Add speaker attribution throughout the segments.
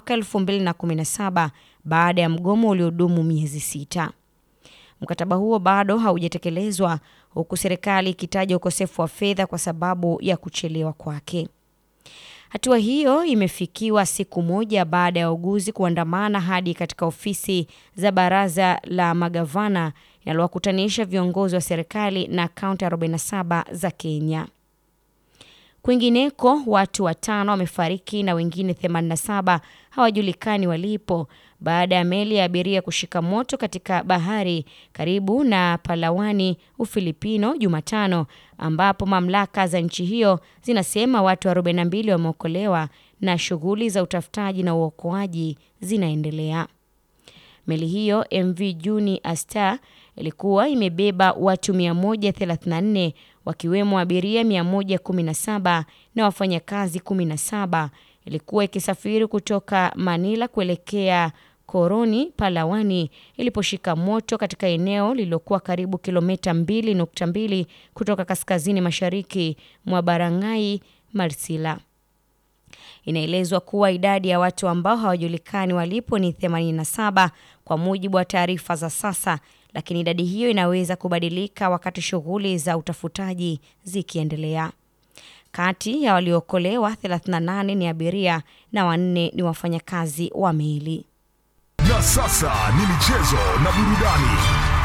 Speaker 1: mwaka 2017 baada ya mgomo uliodumu miezi sita. Mkataba huo bado haujatekelezwa huku serikali ikitaja ukosefu wa fedha kwa sababu ya kuchelewa kwake. Hatua hiyo imefikiwa siku moja baada ya wauguzi kuandamana hadi katika ofisi za baraza la magavana linalowakutanisha viongozi wa serikali na kaunti 47 za Kenya. Kwingineko, watu watano wamefariki na wengine 87 hawajulikani walipo baada ya meli ya abiria kushika moto katika bahari karibu na Palawani, Ufilipino Jumatano, ambapo mamlaka za nchi hiyo zinasema watu 42 wameokolewa na shughuli za utafutaji na uokoaji zinaendelea. Meli hiyo MV Juni Astar ilikuwa imebeba watu 134 wakiwemo abiria 117 na wafanyakazi 17. Ilikuwa ikisafiri kutoka Manila kuelekea Koroni, Palawani iliposhika moto katika eneo lililokuwa karibu kilomita 2.2 kutoka kaskazini mashariki mwa Barangay Marsila. Inaelezwa kuwa idadi ya watu ambao hawajulikani walipo ni 87 kwa mujibu wa taarifa za sasa, lakini idadi hiyo inaweza kubadilika wakati shughuli za utafutaji zikiendelea. Kati ya waliookolewa 38 ni abiria na wanne ni wafanyakazi wa meli.
Speaker 2: Na sasa ni michezo na burudani.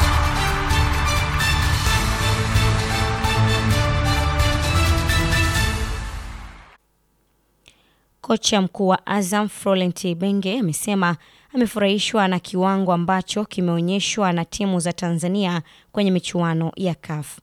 Speaker 1: Kocha mkuu wa Azam Florent Ibenge amesema amefurahishwa na kiwango ambacho kimeonyeshwa na timu za Tanzania kwenye michuano ya CAF.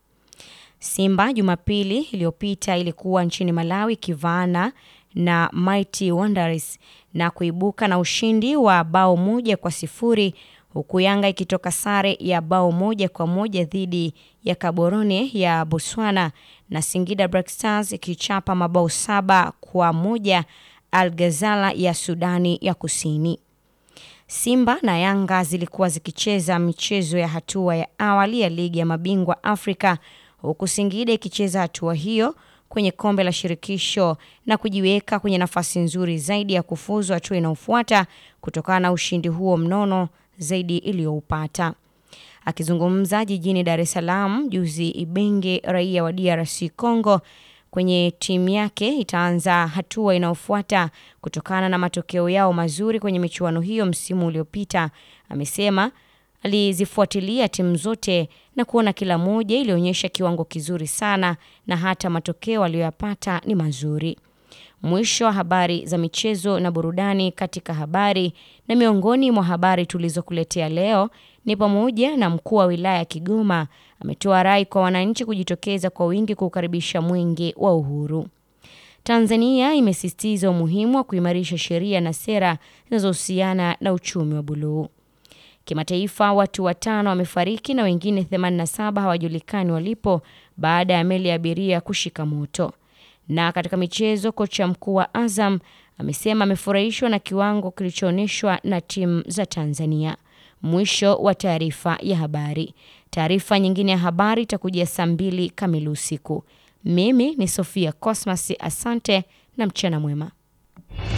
Speaker 1: Simba Jumapili iliyopita ilikuwa nchini Malawi kivaana na Mighty Wanderers na kuibuka na ushindi wa bao moja kwa sifuri huku Yanga ikitoka sare ya bao moja kwa moja dhidi ya Gaborone ya Botswana na Singida Black Stars ikichapa mabao saba kwa moja Al Ghazala ya Sudani ya Kusini. Simba na Yanga zilikuwa zikicheza michezo ya hatua ya awali ya ligi ya mabingwa Afrika huku Singida ikicheza hatua hiyo kwenye kombe la shirikisho na kujiweka kwenye nafasi nzuri zaidi ya kufuzu hatua inayofuata kutokana na ushindi huo mnono zaidi iliyoupata. Akizungumza jijini Dar es Salaam juzi, Ibenge, raia wa DRC Congo, kwenye timu yake itaanza hatua inayofuata kutokana na matokeo yao mazuri kwenye michuano hiyo msimu uliopita. Amesema alizifuatilia timu zote na kuona kila moja ilionyesha kiwango kizuri sana na hata matokeo aliyoyapata ni mazuri. Mwisho wa habari za michezo na burudani katika habari na miongoni mwa habari tulizokuletea leo ni pamoja na mkuu wa wilaya ya Kigoma ametoa rai kwa wananchi kujitokeza kwa wingi kuukaribisha mwenge wa uhuru. Tanzania imesisitiza umuhimu wa kuimarisha sheria na sera zinazohusiana na uchumi wa buluu. Kimataifa, watu watano wamefariki na wengine 87 hawajulikani walipo baada ya meli ya abiria kushika moto. Na katika michezo, kocha mkuu wa Azam amesema amefurahishwa na kiwango kilichoonyeshwa na timu za Tanzania. Mwisho wa taarifa ya habari. Taarifa nyingine ya habari itakujia saa mbili kamili usiku. Mimi ni Sofia Cosmas, asante na mchana mwema.